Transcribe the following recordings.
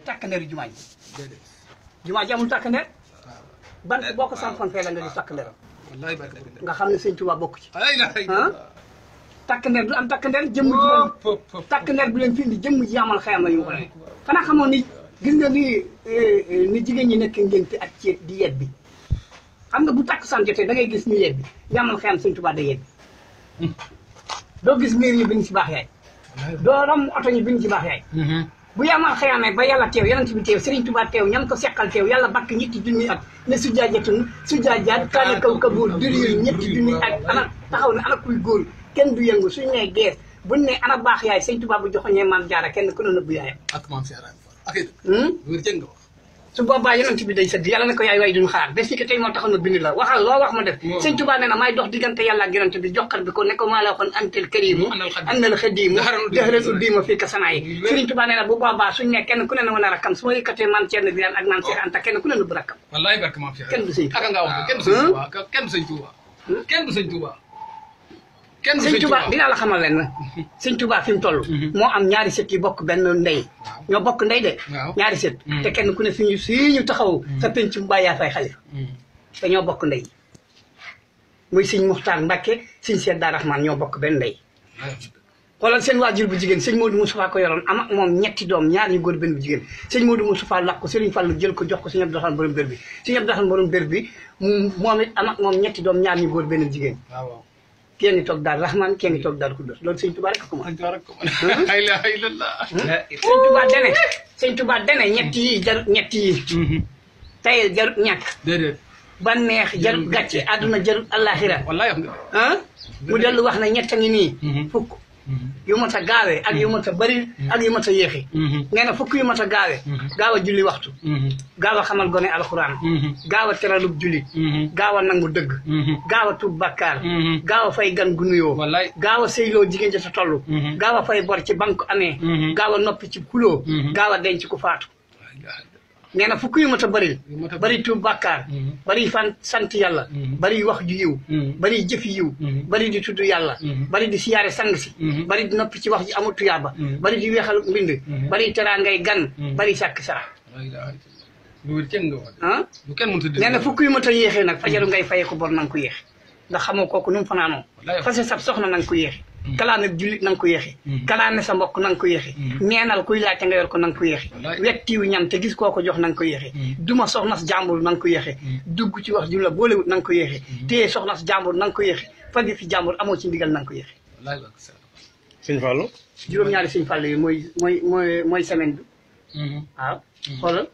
takk ndeeru jumaa ji déedéet jumaa ji amul takk ndeer waaw bant boo ko sampoon fee la nga gis takk ndeeram wallaay barke borom nga xam ne sëñ Tuubaa bokk ci ay la ay ah takk ndeer du am takk ndeer jëmm ji leen pop pop takk ndeer bi leen fi indi jëmm ji amal xayam la ñu ko ne xanaa xamoon ni gis nga ni ni jigéen ñi nekk ngénte ak ceet di yet bi xam nga bu takk san jotee da ngay gis ñu yet bi ñu amal xayam sëñ Tuubaa day yet bi doo gis miir yi bind ci baax yaay doo rom oto ñi bind ci baax yaay bu yamal xëyaamee ba yàlla teew yonent bi teew Serigne Touba teew ñam ko seqal teew yàlla bakk ñetti junni at ne sujjaajatun sujjaajaat kaane kaw kabuur duriyu ñetti junni at ana taxaw ne ana kuy góor kenn du yëngu suñ nee gees buñ ne ana baax yaay Serigne Touba bu joxoñee maam jaara kenn ku ne nëbbu yaayam ak maam Cheikh Ibrahima Fall ak it hmm? wér jëng nga wax su boobaa yonent bi day sëdd yàlla ne ko yaay waay duñu xaar bés fi que tey moo taxoon na bind la waxal loo wax ma def Waaw. Serigne Touba nee na maay dox diggante yàlla ak yonent bi joxar bi ko ne ko maa la waxoon antel karimu Annal xadiim. annal xadiimu Daharal uddiima dëxëral uddiima fii ka sanaa yi Wér. Serigne Touba nee na bu boobaa suñ ne kenn ku ne na wan a rakkam su ma yëkkatee maam Thierno Birane ak maam Cheikh Anta kenn ku ne na bu rakkam wallaay barke maam Cheikh Kenn du sëñ Touba. aka nga wax kenn du sëñ Touba kenn du sëñ Touba kenn du sëñ Touba kenn du sëñ sëñ Touba Touba dinaa la xamal leen na sëñ Touba fi mu toll moo am ñaari sët yi bokk benn ndey Waaw. ñoo bokk ndey de Waaw. ñaari sët Mm. te kenn ku ne fi ñu fii ñu taxaw sa penc mu bàyyi yaa fay xalifa te ñoo bokk ndey muy sëñ Muxtaar Mbàkke sëñ Seex Daa Raxmaan ñoo bokk benn ndey xoolal seen waajur bu jigéen sëñ Modou Moustapha ko yoroon am ak moom ñetti doom ñaar ñu góor benn bu jigéen sëñ Modou Moustapha lakk ko Sëriñ Fallu jël ko jox ko sëñ Abdou Rahman borom bér bi sëñ Abdou Rahman borom bér bi mu moom it am ak moom ñetti doom ñaar ñu góor benn bu jigéen waaw waaw kii ngi toog daal Rahman kii ngi toog daal Kudus loolu sëñ Tuubaa rek ko mën la ilaha illallah sëñ Tuubaa dene sëñ Tuubaa dene ñett yi jarut ñett yi tey jarut ñàkk déedéet ba neex jarut gàcce àdduna jarut àllaaxira wallaay wax nga ah mu dellu wax ne ñett a ngi nii Mhm. fukk yu mat a gaawee ak yu mat a bëri ak yu mat a yéexi nee na fukk yu mat a gaawee gaaw a julli waxtu gaaw a xamal gone alxuraan gaaw a teralub jullit gaaw a nangu dëgg gaaw a tuub bakkaar gaaw a fay gan gu nuyoo wallaay gaaw a sëyloo jigéen ja sa toll Mhm. gaaw a fay bor ci banque amee Mhm. gaaw a noppi ci kuloo Mhm. gaaw a denc ku faatu La ilaha illallah. nee na fukk yu mat a bëril Yu mat a bëri tuub bàkkaar Mhm. bëri fan sant yàlla Mhm. bëri wax ju yiw Mhm. bëri jëf yiw Mhm. bëri di tudd yàlla Mhm. bëri di siyaare sang si Mhm. bëri di noppi ci wax ji amul tuyaaba Mhm. bëri di weexal mbind Mhm. bëri teraangay gan Mhm. bëri sàkk sara La ilaha illallah. lu wér jëng nga wax ah lu kenn mënut a dégg nee na fukk yu mat a yéexee nag fajaru ngay fayee ko bor na nga ko yéexe ndax xamoo kooku nu mu fanaanoo Wallaay. fase sab soxna na nga ko yéexe Mhm. kalaane jullit na nga ko yéexe Mhm. kalaane sa mbokk na nga ko yéexe Mhm. neenal kuy laajte nga yor ko na nga ko yéexe Wallaay. wettiwu ñam te gis koo ko jox na nga ko yéexe Mhm. duma soxnas jàmbur na nga ko yéexe Mhm. dugg ci wax ju la boolewut na nga ko yéexe téye soxnas jàmbur na nga ko yéexe fagi fi jàmbur amoo ci ndigal na nga ko yéexe wallaay barke Cheikh. sëñ Fallou juróom-ñaari suñu fàll yi mooy mooy mooy mooy semaine bi waaw xoolal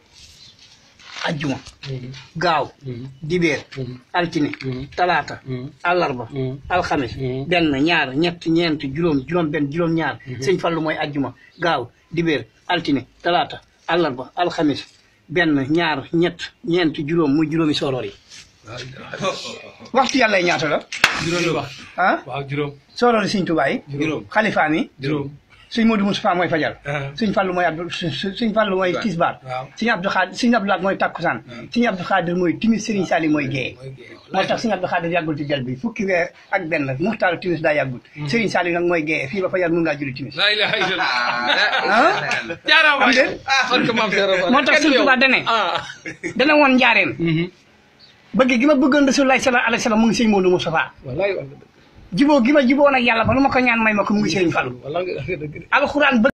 ajjuma gaaw dibeer altine talaata àllarba alxames benn ñaar ñett ñeent juróom juróom benn juróom ñaar sëñ fallu mooy ajjuma gaaw dibeer altine talaata àllarba alxames benn ñaar ñett ñeent juróom muy juróomi sooroor yi La ilaha illallah. waxtu yàlla yi ñaata la juróomi wax ah waaw juróom sooroor yi sëñ Tuubaa yi juróom xalifaam yi juróom sëñ Modou Moustapha mooy fajar Ah. sëñ Fallu mooy Abdou sëñ Fallu mooy Waaw. tisbaar Waaw. sëñ Abdou Xaadir sëñ Abdou Lahat mooy takkusaan sëñ Abdou Xaadir mooy timis sëriñ Sali mooy géeye mooy géej moo tax sëñ Abdou Xaadir yàggul ci jal bi fukki weer ak benn muxtaaru timis daa yàggul sëriñ Sali nag mooy géeye fii ba fajar mun ngaa julli timis la ilaha illallah ah jaaraama Am waay déet? barke maam Cheikh Ibra Fall. moo tax Kenn sëñ du yow. Tuubaa dane ah dana woon njaareen bëgg gi ma bëggoon Rasulullah sallallahu alayhi wa sallam mu ngi sëñ Modou Moustapha wallaay wax nga dëgg jiboo gi ma jiboo nag yàlla ba lu ma ko ñaan may ma ko mu ngi sëriñ Fallu wallaay nga dëgg de. alxuraan